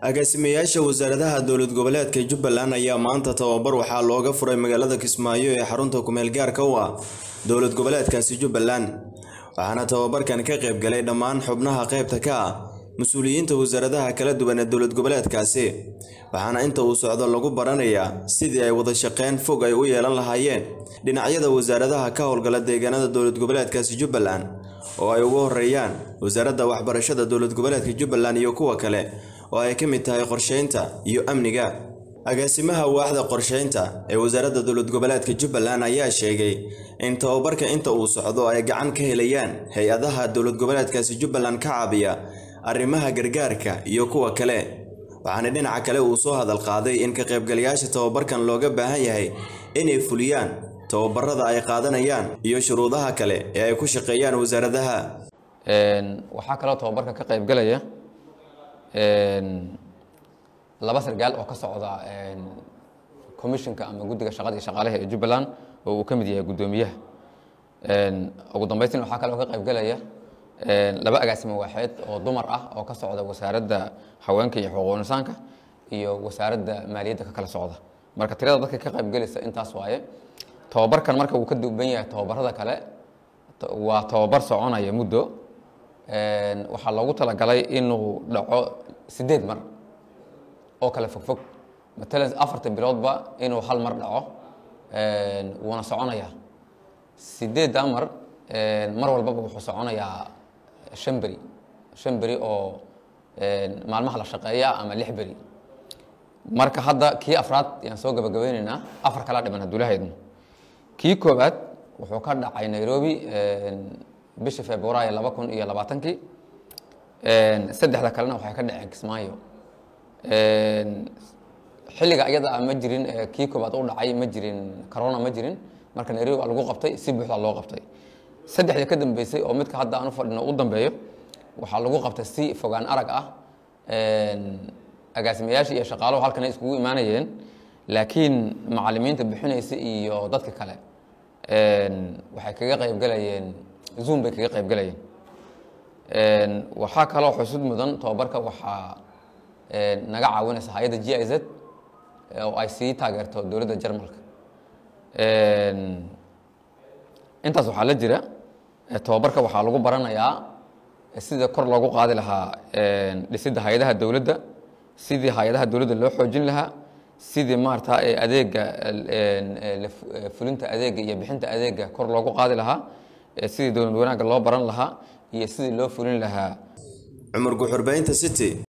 agaasimayaasha wasaaradaha dowlad goboleedka jubbaland ayaa maanta tababar waxaa looga furay magaalada kismaayo ee xarunta kumeel gaarka u ah dowlad goboleedkaasi jubbaland waxaana tababarkan ka qayb galay dhammaan xubnaha qaybta ka ah mas-uuliyiinta wasaaradaha kala duwan ee dowlad goboleedkaasi waxaana inta uu socdo lagu baranayaa sidii ay wada shaqeyn fog ay u yeelan lahaayeen dhinacyada wasaaradaha ka howlgala deegaanada dowlad goboleedkaasi jubbaland oo ay ugu horeeyaan wasaaradda waxbarashada dowlad goboleedka jubbaland iyo kuwa kale oo ay ka mid tahay qorsheynta iyo amniga agaasimaha waaxda qorsheynta ee wasaaradda dowlad goboleedka jubbaland ayaa sheegay in tababarka inta uu socdo ay gacan ka helayaan hay-adaha dowlad goboleedkaasi jubbaland ka caabiya arrimaha gargaarka iyo kuwa kale waxaana dhinaca kale uu soo hadal qaaday in ka qaybgalayaasha tababarkan looga baahan yahay inay fuliyaan tababarada ay qaadanayaan iyo shuruudaha kale ee ay ku shaqeeyaan wasaaradaha waxaa kaloo tababarka ka qaybgalaya laba sargaal oo ka socda commissionka ama guddiga shaqada iyo shaqaalaha ee jubbaland oo uu ka mid yahay guddoomiyaha ugu dambeystin waxaa kaloo ka qaybgalaya laba agaasimo waaxeed oo dumar ah oo ka socda wasaaradda haweenka iyo xuquuq insaanka iyo wasaaradda maaliyadda ka kala socda marka tirada dadka ka qaybgelaysa intaas waaye tababarkan marka uu ka duuban yahay tababarada kale waa tababar soconaya muddo waxaa loogu talagalay inuu dhaco sideed mar oo kale fogfog matalan afarta biloodba inuu hal mar dhaco wuuna soconayaa sideedda mar mar walbaba wuxuu soconayaa shan beri shan beri oo maalmaha la shaqeeya ama lix beri marka hadda kii afraad yaan soo gabagabeyneynaa afar kala dhiman hadduu lahaydno kii koowaad wuxuu ka dhacay nairobi bishii februaayo laba kun iyo labaatankii saddexda kalena waxay ka dhaceen kismaayo xilliga iyada ah ma jirin kii koowaad u dhacay ma jirin corona ma jirin marka nairobi baa lagu qabtay si buuxda loo qabtay saddexda ka dambeysay oo midka hadda aan u fadhino u dambeeyo waxaa lagu qabtay si fogaan arag ah agaasimayaasha iyo shaqaaluhu halkan ay iskugu imaanayeen laakiin macalimiinta bixinaysa iyo dadka kale waxay kaga qaybgalayeen zoom bay kaga qaybgalayeen waxaa kaloo xusud mudan tababarka waxaa naga caawinaysa hay-adda g i z oo ay sii taageerto dowladda jarmalka intaas waxaa la jira tababarka waxaa lagu baranayaa sida kor loogu qaadi lahaa dhisidda hay-adaha dowladda sidii hay-adaha dowladda loo xoojin lahaa sidii maarata adeega fulinta adeega iyo bixinta adeega kor loogu qaadi lahaa sidii dowlad wanaagga loo baran lahaa iyo sidii loo fulin lahaa cumar guxurbaynta city